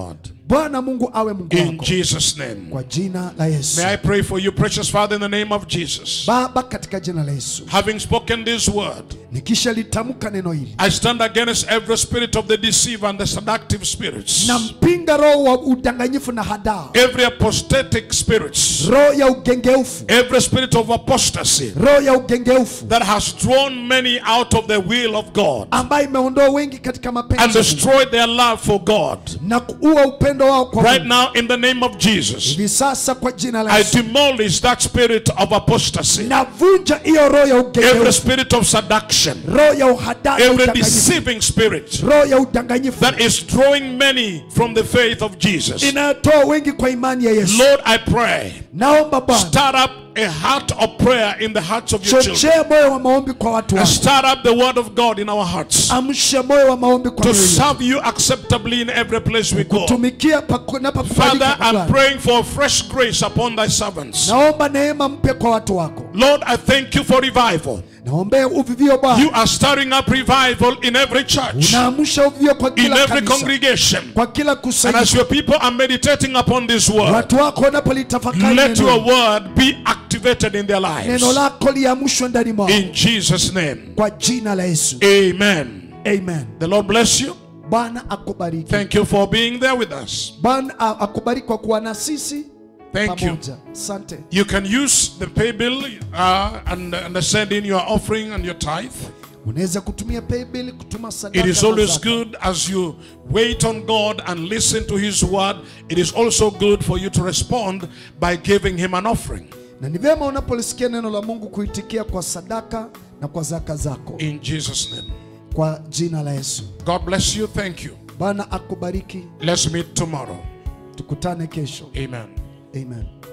bwana mungu awe mungu In wako Jesus' name. kwa jina la yesu May I pray for you, precious Father, in the name of Jesus. baba katika jina la yesu Having spoken this word, nikisha litamka neno hili I stand against every spirit of the deceiver and the seductive spirits, nampinga roho wa udanganyifu na hadaa every apostatic spirits, roho ya ugengeufu every spirit of apostasy roho ya ugengeufu that has drawn many out of the will of God ambayo imeondoa wengi katika and mapenzi ya Mungu destroyed their love for God. na kuua upendo wao kwa Right Mungu. now, in the name of Jesus, hivi sasa kwa jina la I Yesu demolish that spirit of apostasy, navunja hiyo roho ya every ugengeufu spirit of seduction, roho ya uhadaa na every udanganyifu deceiving spirit roho ya udanganyifu that is drawing many from the faith of Jesus. inayotoa wengi kwa imani ya Yesu Lord, I pray, naomba Bwana start up a heart of prayer in the hearts of your children. chochea moyo wa maombi kwa watu And wako start up the word of God in our hearts amshe moyo wa maombi kwa to mioyo yetu. serve you acceptably in every place we go. tumikia Father, napokubalika I'm Bwana. praying for fresh grace upon thy servants. naomba neema mpya kwa watu wako Lord, I thank you for revival. naombea uvivio You Bwana are stirring up revival in every church, unaamsha uvivio kwa in kila every kanisa congregation. kwa kila And as kusanyiko your people are meditating upon this word, watu wako wanapolitafakari let your neno word be activated in their lives. neno lako liamshwe ndani mwao In Jesus' name. kwa jina la Yesu Amen. amen The Lord bless you. Bwana akubariki Thank you for being there with us. Bwana a- akubariki kwa kuwa na sisi Thank you. pamoja asante You can use the pay bill uh, and, and send in your offering and your tithe. unaweza kutumia paybill kutuma sadaka It is na always zaka. good as you wait on God and listen to His word. It is also good for you to respond by giving Him an offering. na ni vyema unapolisikia neno la Mungu kuitikia kwa sadaka na kwa zaka zako In Jesus' name. kwa jina la Yesu. God bless you. Thank you. Bwana akubariki, Let's meet tomorrow. tukutane kesho. Amen. Amen.